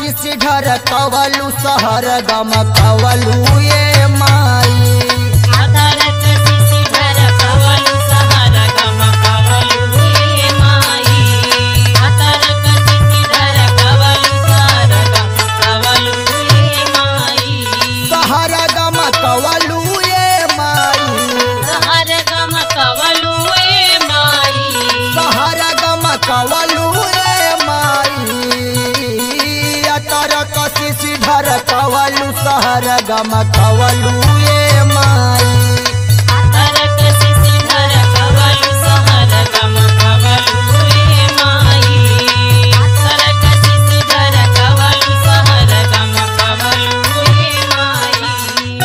कशिश ढर कवलू सहर गम कवलू ये माई आधार कशिश ढर कवलु सहर गम कवलु हे माई आधार कशिश ढर कवलु सहर गम कवलु हे माई सहर गम कवलू ये माई सहर गम कवलु हे माई सहर गम कवलू ये माई अतर कशिश ढर कवलू सहर गम कवलू ये माई आधार कशिश ढर कवलु सहर गम कवलु हे माई आधार कशिश ढर कवलु सहर गम कवलु हे माई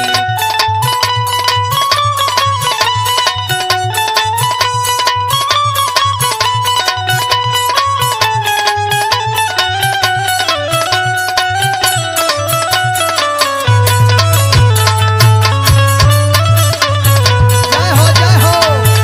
जय हो जय हो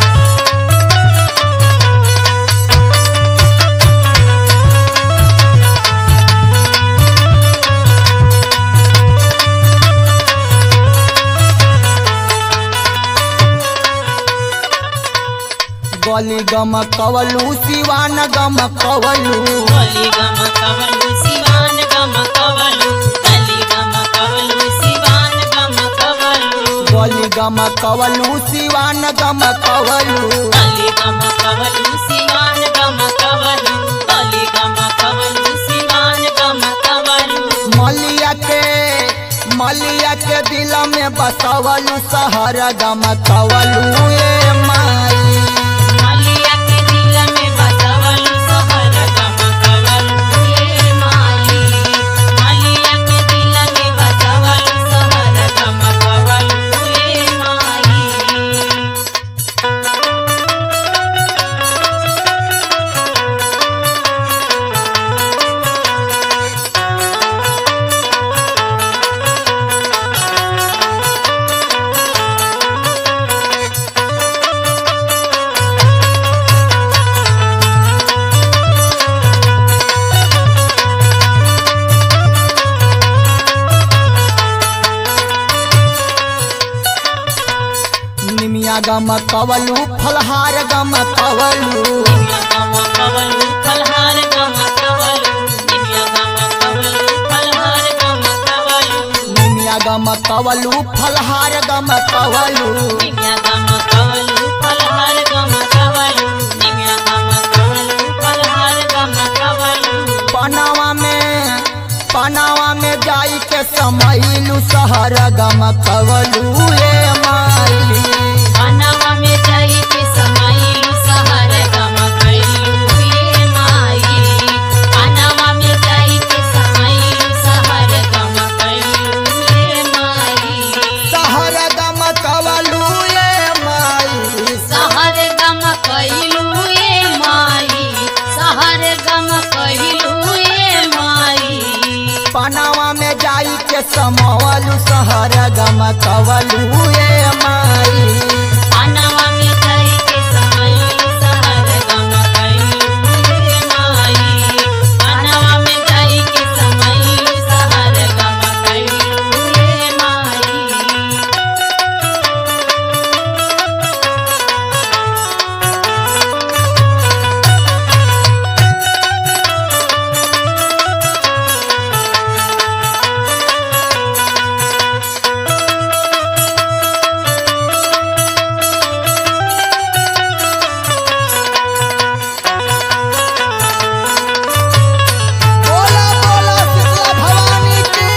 गली गम कवलू सिवान गम कवलू गली गम कवलु सिवान गम कवलु गली गम कवलु सिवान गम कवलु गली गम कवलू सिवान गम कवलू गली गम कवलु सिवान गम कवलु गली गम कवलु सिवान गम कवलु मलिया के मलिया के दिल में बसवलू सहर गम कवलू ये माई मलिया के दिल में बसवलु सहर गम कवलु हे माई मलिया के दिल में बसवलु सहर गम कवलु हे माई निमिया गम कवलू फलहार गम कवलू निमिया गम कवलु फलहार गम कवलु निमिया गम कवलु फलहार गम कवलु निमिया गम कवलू फलहार गम कवलू निमिया गम कवलु फलहार गम कवलु निमिया गम कवलु फलहार गम कवलु पनावा में पनावा में जाई के समैलू सहर गम कवलू ये माई बनवा में जाई के समाइलु सहर गम कइलु ये माई बनवा में जाई के समाइलु सहर गम कइलु ये माई सहर गम कवलू ये माई सहर गम कइलू ए माई सहर गम कइलू ए माई पनावा में जाई के समवलू सहर गम कवलू ये माई बनवा में जाई के समाइलु सहर गम कइलू ए माई बनवा में जाई के समाइलु सहर गम कइलू ए माई बोला बोला शीतला भवानी की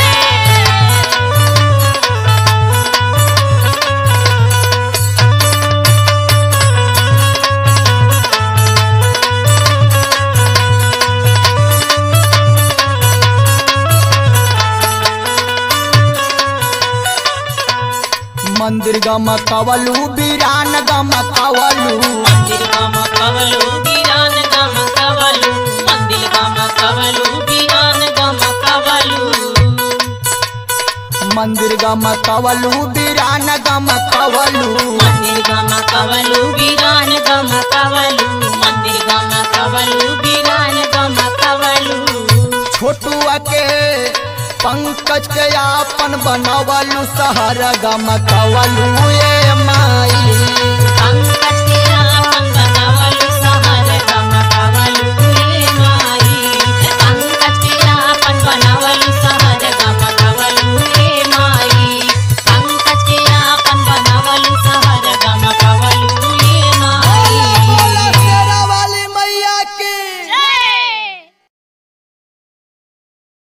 मंदिर गम कवलू बीरान गम कवलू मंदिर गम कवलु वीरान गम कवलु मंदिर गम कवलु वीरान गम कवलु मंदिर गम कवलू बीरान गम कवलू मंदिर गम कवलु वीरान गम कवलु मंदिर गम कवलु वीरान गम कवलु छोटुआ के पंकज के आपन बनवलू सहर गम कवलू ए माई पंकज के आपन बनावलु सहर गम कवलु रे माई पंकज के आपन बनावलु